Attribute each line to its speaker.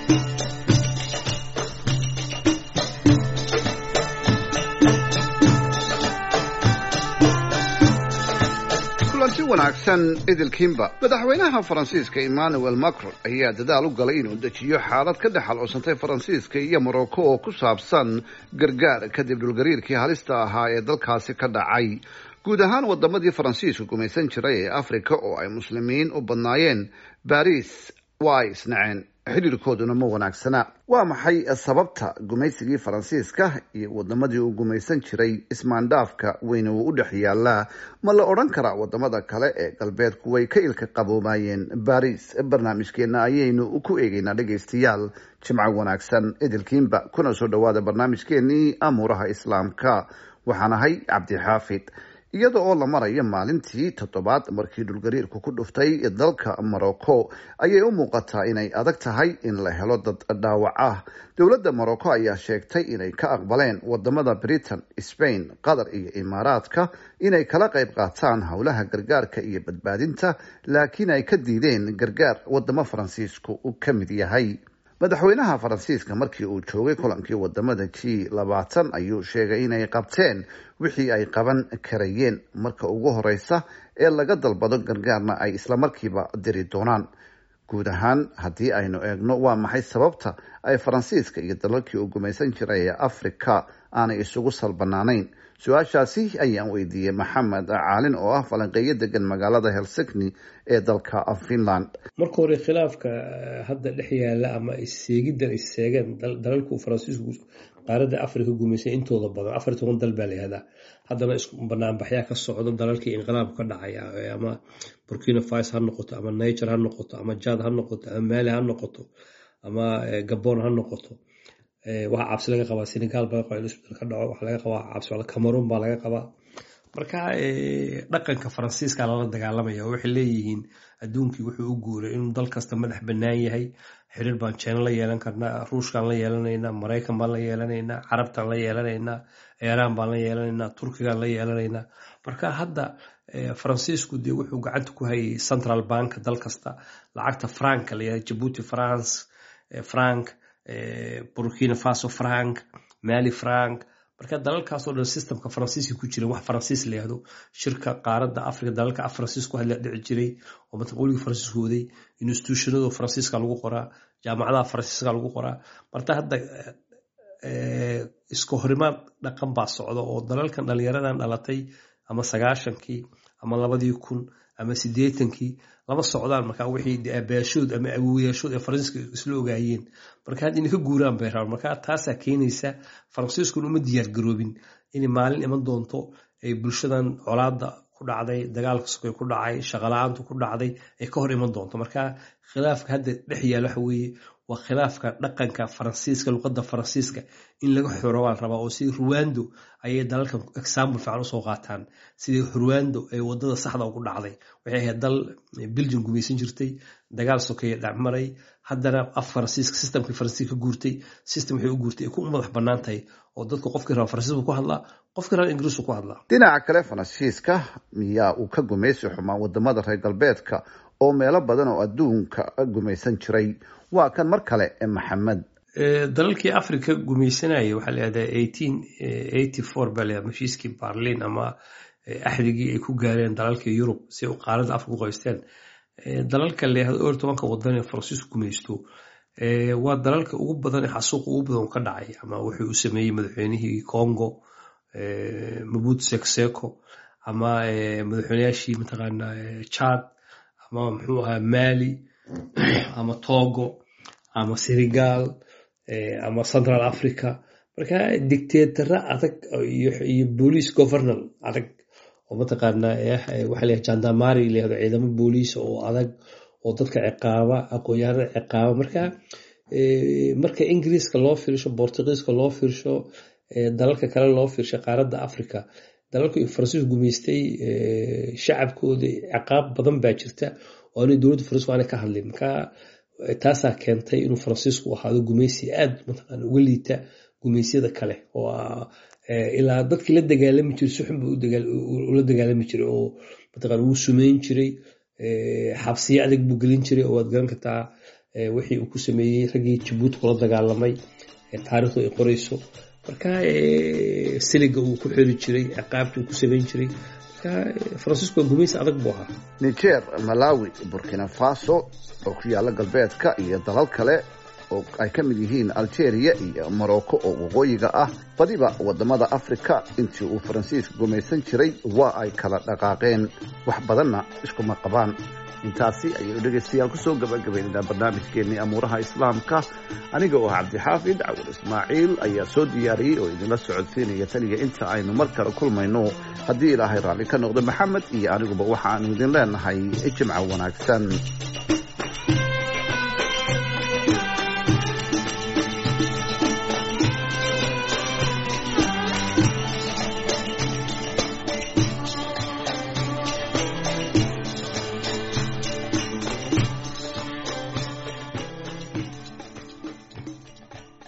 Speaker 1: kulanti wanaagsan idilkiinba madaxweynaha faransiiska emmanuel macron ayaa dadaal u galay inuu dejiyo xaalad ka dhex alcoosantay faransiiska iyo morocco oo ku saabsan gargaar kadib dhulgariirkii halista ahaa ee dalkaasi ka dhacay guud ahaan wadamadii faransiisku gumaysan jiray ee africa oo ay muslimiin u badnaayeen baris waa ay isnaceen xidhiirkooduna ma wanaagsana waa maxay sababta gumaysigii faransiiska iyo wadamadii uu gumaysan jiray ismaandhaafka weyne uu u dhex yaalaa ma la odhan karaa wadamada kale ee galbeedku way ka ilka qaboomayeen baris barnaamijkeena ayaynu ku eegeynaa dhegaystayaal jimco wanaagsan idilkiinba kuna soo dhawaada barnaamijkeenii amuuraha islaamka waxaan ahay cabdixaafid iyada oo la marayo maalintii toddobaad markii dhulgariirku ku dhuftay dalka morocco ayay u muuqataa inay adag tahay in la helo dad dhaawac ah dowladda morocco ayaa sheegtay inay ka aqbaleen wadamada britain spain qatar iyo imaaraadka inay kala qayb qaataan howlaha gargaarka iyo badbaadinta laakiin ay ka diideen gargaar wadamo faransiisku u ka mid yahay madaxweynaha faransiiska markii uu joogay kulankii wadamada g labaatan ayuu sheegay inay qabteen wixii ay qaban karayeen marka ugu horeysa ee laga dalbado gargaarna ay islamarkiiba diri doonaan guud ahaan haddii aynu eegno waa maxay sababta ay faransiiska iyo dalalkii uu gumaysan jiray ee africa aanay isugu salbanaanayn su-aashaasi ayaan weydiiyey maxamed caalin oo ah falanqeeyo degan magaalada helsigni ee dalka finland
Speaker 2: marka hore khilaafka hadda dhex yaala ama isseegiddan isseegeen dalalku faransiisku qaaradda africa gumaysay intooda badan afar iyo toban dal baa la yihahdaa haddana banaanbaxyaa ka socdo dalalkii inqilaabku ka dhacaya ama burkina faso ha noqoto ama niger ha noqoto ama jad ha noqoto ama mali ha noqoto ama gabon ha noqoto waxaa cabsi laga qabaa senegal baa laga qabaa in isbedel ka dhaco waxaa laga qabaa cabsi cameroon baa laga qabaa marka dhaqanka faransiiska lala dagaalamaya oo waxay leeyihiin adduunkii wuxuu u guuray inuu dal kasta madax bannaan yahay xiriir baan jina la yeelan karnaa ruushkaan la yeelanaynaa maraykan baan la yeelanaynaa carabtaan la yeelanaynaa iiraan baan la yeelanaynaa turkigaan la yeelanaynaa marka hadda faransiisku dee wuxuu gacanta ku hayay central bank dal kasta lacagta franka la yihahda jabuuti france frank burkina faso frank mali frank marka dalalkaasoo dhan systemka faransiiska ku jiran wax faransiis la yihahdo shirka qaaradda africa dalalka faransiis ku hadla dhici jiray oo mataqooligii faransiisku waday institutionada faransiiska lagu qoraa jaamacadaha faransiiska lagu qoraa marta hadda iska horimaad dhaqan baa socda oo dalalkan dhalinyaradan dhalatay ama sagaashankii ama labadii kun ama sideetankii lama socdaan marka wixii aabaashood ama awowayaashood ee faransiiska isla ogaayeen marka hadda inay ka guuraan bay rabaan marka taasaa keenaysa faransiiskuna uma diyaar garoobin inay maalin iman doonto ay bulshadan colaada ku dhacday dagaalka sokay ku dhacay shaqala-aantu ku dhacday ay ka hor iman doonto marka khilaafka hadda dhex yaal waxa weeye waa khilaafka dhaqanka faransiiska luqadda faransiiska in laga xoro baan rabaa oo sidii ruwando ayay dalalkan example fiican usoo qaataan sidii ruwando ee wadada saxda ugu dhacday waxay ahayd dal belgium gumaysan jirtay dagaal sokeeye dhacmaray haddana af faransiiska systemkii faransiiska ka guurtay system waxay u guurtay ay ku madax bannaan tahay oo dadka qofkii raba faransiisku ku hadlaa qofkii raba ingiriisku ku hadlaa
Speaker 1: dhinaca kale faransiiska miyaa uu ka gumaysi xumaa wadamada reer galbeedka oo meelo badan oo adduunka gumaysan jiray waa kan mar kale maxamed
Speaker 2: dalalkii africa gumaysanaya waxaa layihahdaa eighteen eighty four baa layihahda heshiiskii barlin ama axdigii ay ku gaareen dalalkii yurub si ay qaaradda africa u qaysteen dalalka layihahda or tobanka wadan ee faransiisku gumaysto waa dalalka ugu badan ee xasuuqa ugu badan ka dhacay ama wuxuu u sameeyey madaxweynihii congo mabut sekseko ama madaxweynayaashii mataqaana chad ama muxuu ahaa mali ama togo ama senegal ama central africa marka dictatara adag iyo boolice governal adag oo mataqaana waxa la jandamari layahdo ciidamo booliis oo adag oo dadka ciqaaba aqoon-yahanada ciqaaba marka marka ingiriiska loo fiirsho bortugiiska loo fiirsho dalalka kale loo fiirsho qaaradda africa dalalku faransiisku gumaystay shacabkooda ciqaab badan baa jirta oo anay dowladda faransiisku aanay ka hadlin marka taasaa keentay inuu faransiisku ahaado gumaysi aad mataqaana uga liita gumaysyada kale oo ilaa dadkii la dagaalami jiray si xun buu ula dagaalami jiray oo mataqaana wuu sumeyn jiray xabsiyo adag buu gelin jiray oo waad garan kartaa wixii uu ku sameeyey raggii jabuuti kula dagaalamay taarikhdu ay qorayso marka siliga uu ku xiri jiray ciqaabta uu ku samayn jiray marka faransiisku waa gumaysi adag buu ahaa
Speaker 1: niger malawi burkina faso oo ku yaalla galbeedka iyo dalal kale oo ay ka mid yihiin algeria iyo morocco oo waqooyiga ah badiba wadamada africa intii uu faransiiska gumaysan jiray waa ay kala dhaqaaqeen wax badanna iskuma qabaan intaasi ayaynu dhegaystayaal kusoo gabagabaynaynaa barnaamijkeennii amuuraha islaamka aniga oo cabdixaafid cawal ismaaciil ayaa soo diyaariyey oo idinla socodsiinaya taniya inta aynu mar kale kulmayno haddii ilaahay raalli ka noqdo maxamed iyo aniguba waxaanu idin leenahay jimco wanaagsan